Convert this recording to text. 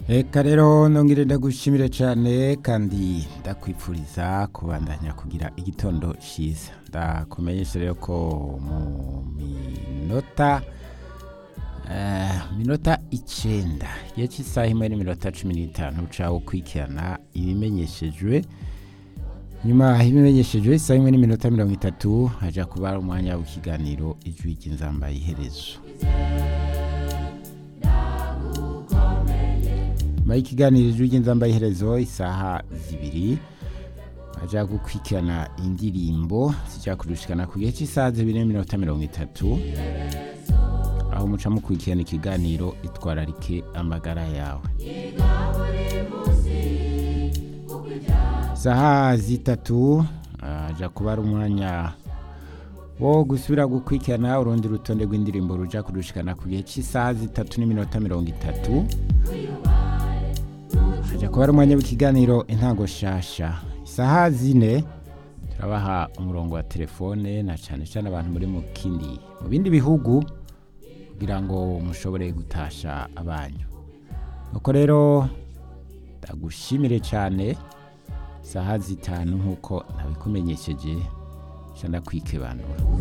Eka rero nongere ndagushimire cyane kandi ndakwipfuriza kubandanya kugira igitondo cyiza ndakumenyesha rero ko mu minota eh, minota icenda igihe cy'isaha imwe n'iminota cumi n'itanu uca ukurikirana ibimenyeshejwe nyuma y'ibimenyeshejwe isaha imwe n'iminota mirongo itatu haja kuba ari umwanya w'ikiganiro ijwi ry'inzamba iherezo nyuma y'ikiganiro ijwi ry'inzamba iherezo isaha zibiri baja gukurikirana indirimbo zijya kurushikana ku gihe cy'isaha zibiri n'iminota mirongo itatu aho muca mukurikirana ikiganiro itwararike amagara yawe saha zitatu aja kuba ari umwanya wo gusubira gukurikirana urundi rutonde rw'indirimbo ruja kurushikana ku gihe cy'isaha zitatu n'iminota mirongo itatu haja kuba ari umwanya w'ikiganiro intango shasha isaha zine turabaha umurongo wa telefone na cyane cyane abantu muri mu kindi mu bindi bihugu kugira ngo mushobore gutasha abanyu nuko rero ndagushimire cyane isaha zitanu nk'uko nabikumenyesheje nca ndakwikibanura